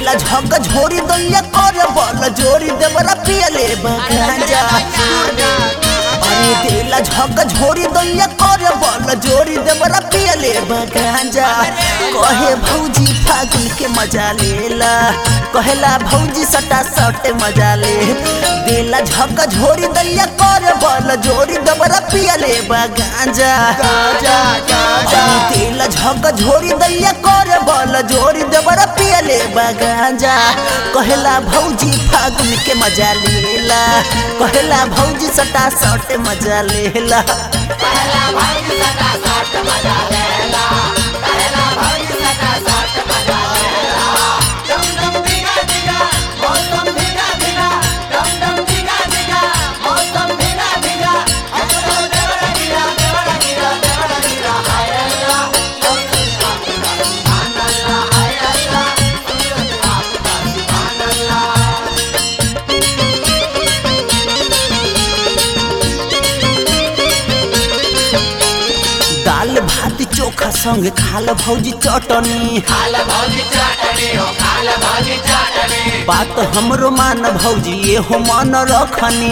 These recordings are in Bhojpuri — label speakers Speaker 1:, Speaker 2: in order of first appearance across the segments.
Speaker 1: देला झक झोरी दैया कर बल जोरी देवरा पियले बगांजा अरे देला झक झोरी दैया कर बल जोरी देवरा पियले बगांजा कहे भौजी फागुन के मजा लेला कहेला भौजी सटा सट मजा ले देला झक झोरी दैया कर बल जोरी देवरा पियले बगांजा अरे देला झक झोरी दैया कर बल जोरी देवरा पियले बगांजा कहेला भौजी फागुन के मजा लेला कहेला भौजी सटा सट मजा लेला दाल भात चोखा संग खाल भौजी चटनी बात हमरो मान भौजी ये हो मन रखनी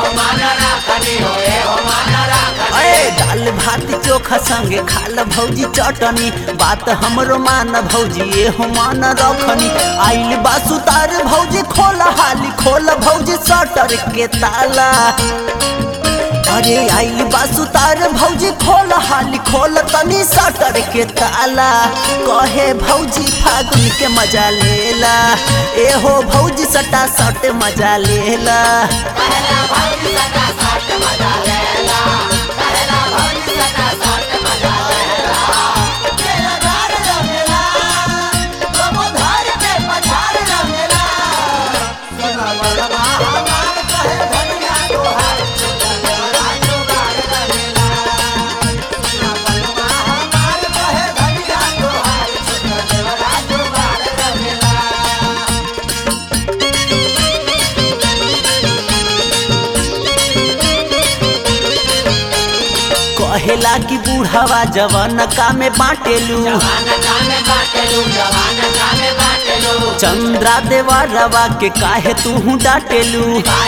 Speaker 1: अरे दाल भात चोखा संग खाल भौजी चटनी बात हमरो मान भौजी ये हो मन रखनी आइल बासुतार भौजी खोल हाली खोल भौजी सटर के ताला अरे आइल बासुतार भौजी खोल हाली खोल तनी सटर के ताला कहे भौजी फागुन के मजा लेला ए हो भौजी सटा सट मजा लेला कहेला कि बूढ़ावा जवान का में बाटेलू चंद्रा देवा रवा के काहे तू डाटेलू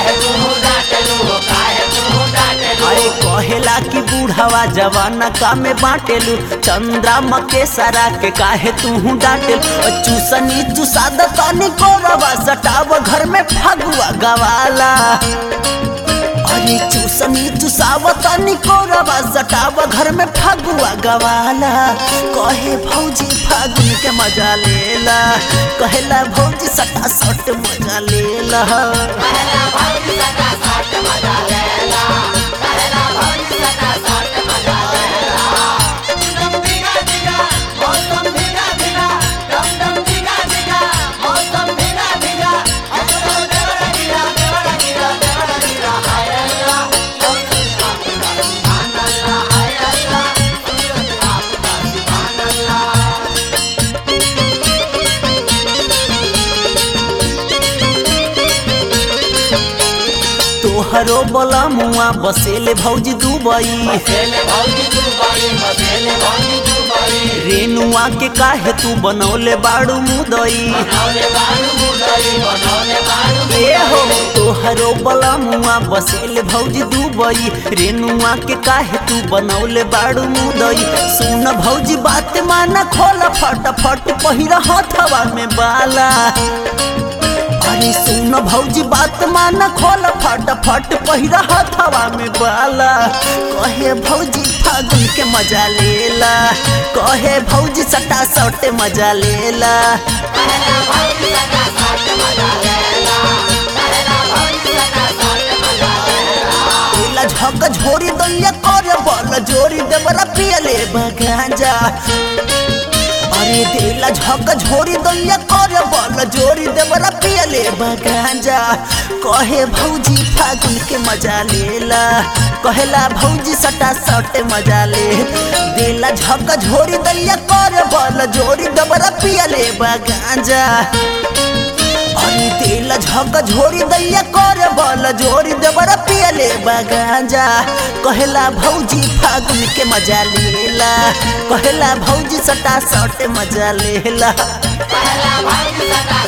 Speaker 1: अरे कहेला कि बूढ़ावा जवान का में बाटेलू चंद्रा मके सरा के काहे तू डाटेल चूसनी चूसाद तनी कोरवा सटाव घर में फगुआ गवाला अरे चूसनी चुसावतनी कोरवा सटाव घर में फगुआ गवाला कहे भौजी फागुन के मजा लेला कहेला भौजी सटा सट मजा लेला तोहरो बोला मुआ बसेले भौजी दुबई रेनुआ के काहे तू बनौले बाड़ू मुदई ए हो तोहरो बोला मुआ बसेले भौजी दुबई रेनुआ के काहे तू बनौले बाड़ू मुदई सुन भौजी बात माना खोल फटाफट पहिरा हथवा में बाला अरे सुन भौजी बात मान खोल फटाफट पहिरा हथवा में बाला कहे भौजी फागुन के मजा लेला कहे भौजी सटा सट मजा लेला तेला झक झोरी दैया कर बल जोरी देवरा पियले बगांजा अरे देला झक झोरी दैया कर बल जोरी देवरा पियले बगांजा कहे भौजी फागुन के मजा लेला कहेला भौजी सटा सट मजा ले देला झक झोरी दैया कर बल जोरी देवरा पियले बगांजा अरे तेल झक झोरी दैया कर बल जोरी देवरा पियले बगांजा कहेला भौजी फागुन के मजा लेला कहेला भौजी सटा सट मजा लेला
Speaker 2: पहला भाई सदा